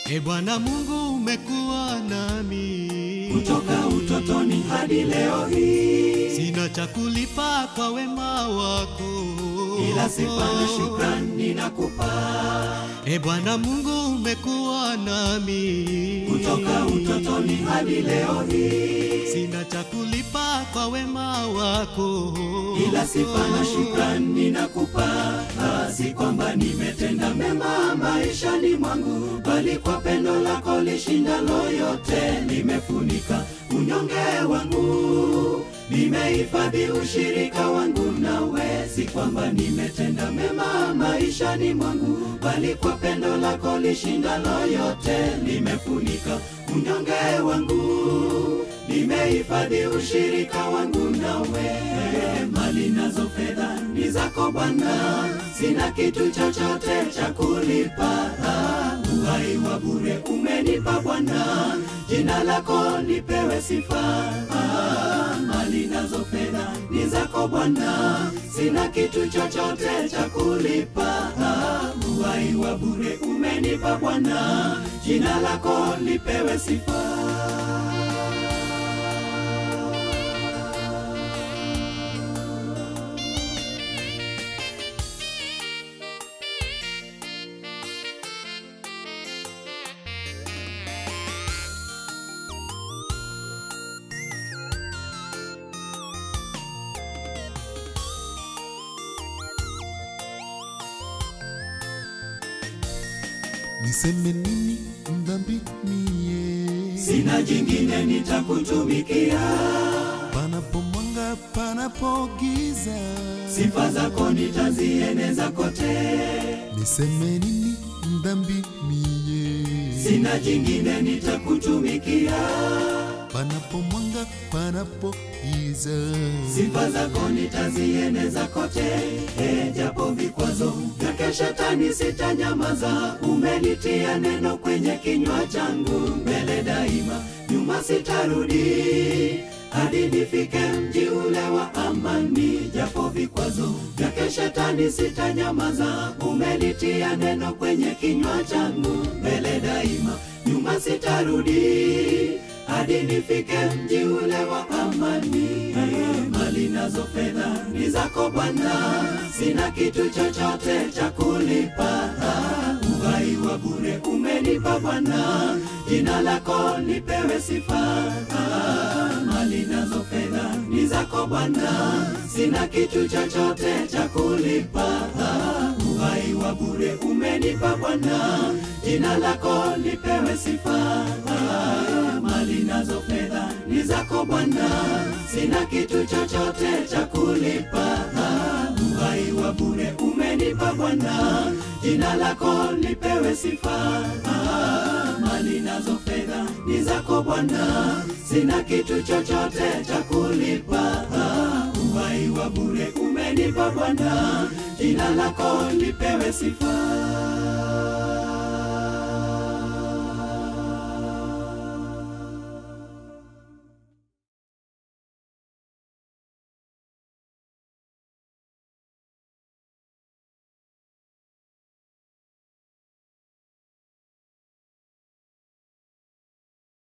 E Bwana Mungu umekuwa nami kutoka utotoni hadi leo hii, sina cha kulipa kwa wema wako, ila sifa na shukrani nakupa. E Bwana Mungu umekuwa nami Kutoka utotoni hadi leo hii, sina cha kulipa kwa wema wako, ila sifa na shukrani nakupa. Ah, Si kwamba nimetenda mema maishani mwangu, bali kwa pendo lako lishindalo yote limefunika unyonge wangu, nimehifadhi ushirika wangu nawe. Si kwamba nimetenda mema maishani mwangu, bali kwa pendo lako lishindalo yote limefunika unyonge wangu, nimehifadhi ushirika wangu nawe. Mali nazo fedha ni zako Bwana, sina kitu chochote cha kulipa. Ah, Uhai wa bure umenipa Bwana, jina lako lipewe sifa. Ah, Mali nazo fedha ni zako Bwana, sina kitu chochote cha kulipa. Ah, Uhai wa bure umenipa Bwana, jina lako lipewe sifa. niseme nini mdhambi mie Sina jingine nitakutumikia, panapo mwanga panapo giza sifa zako nitazieneza kote. niseme nini mdhambi mie Sina jingine nitakutumikia, panapo mwanga panapo giza sifa zako nitazieneza kote. E, japo vikwazo vyake shetani sitanyamaza, umelitia neno kwenye kinywa changu, mbele daima, nyuma sitarudi hadi nifike mji ule wa amani. Japo vikwazo vyake shetani sitanyamaza, umelitia neno kwenye kinywa changu, mbele daima, nyuma sitarudi hadi nifike mji ule wa amani. Mali nazo fedha ni zako Bwana, sina kitu chochote cha kulipa. Uhai wa bure umenipa Bwana, jina lako lipewe sifa. Mali nazo fedha ni zako Bwana, sina kitu chochote cha kulipa. Uhai wa bure umenipa Bwana, jina lako lipewe sifa. Mali nazo fedha ni zako Bwana, sina kitu chochote cha kulipa. Uhai wa bure umenipa Bwana, jina lako lipewe sifa. Mali nazo fedha ni zako Bwana, sina kitu chochote cha kulipa. Uhai wa bure umenipa Bwana, jina lako lipewe sifa.